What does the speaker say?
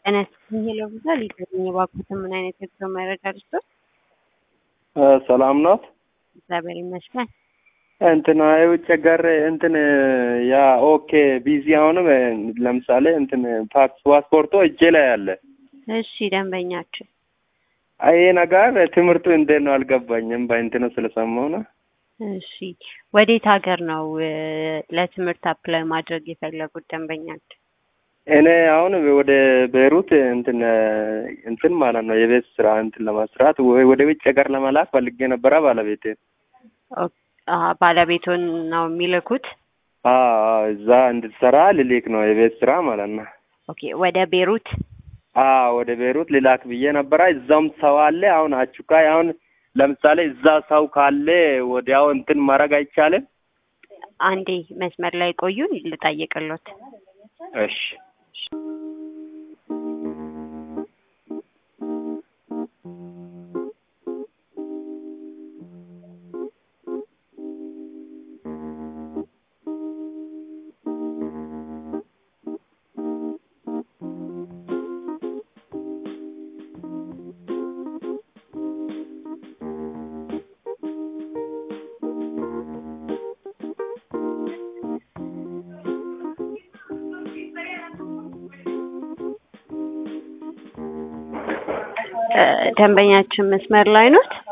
ጤና ይስጥልኝ ለብዛ ሊገኝ የባኩትን ምን አይነት የጉዞ መረጃ ልስጦት? ሰላም ናት። እግዚአብሔር ይመስገን። እንትን የውጭ ሀገር እንትን ያ ኦኬ ቢዚ አሁንም ለምሳሌ እንትን ፓስፖርቶ እጄ ላይ አለ። እሺ ደንበኛችን ይሄ ነገር ትምህርቱ እንዴት ነው አልገባኝም። በእንትኑ ስለሰማሁ ነው። እሺ ወዴት ሀገር ነው እ ለትምህርት አፕላይ ማድረግ የፈለጉት ደንበኛችን? እኔ አሁን ወደ ቤይሩት እንትን እንትን ማለት ነው የቤት ስራ እንትን ለመስራት ወይ ወደ ውጭ ሀገር ለመላክ ፈልጌ ነበረ ባለቤቴ ኦ- አ ባለቤቱን ነው የሚልኩት? አዎ እዛ እንድትሰራ ልልክ ነው የቤት ስራ ማለት ነው። ኦኬ ወደ ቤሩት አዎ ወደ ቤይሩት ልላክ ብዬ ነበረ። እዛውም ሰው አለ። አሁን አቹካይ አሁን ለምሳሌ እዛ ሰው ካለ ወዲያው እንትን ማድረግ አይቻልም? አንዴ መስመር ላይ ቆዩን ልጠይቅሎት። እሺ እ ደንበኛችን መስመር ላይ ኖት?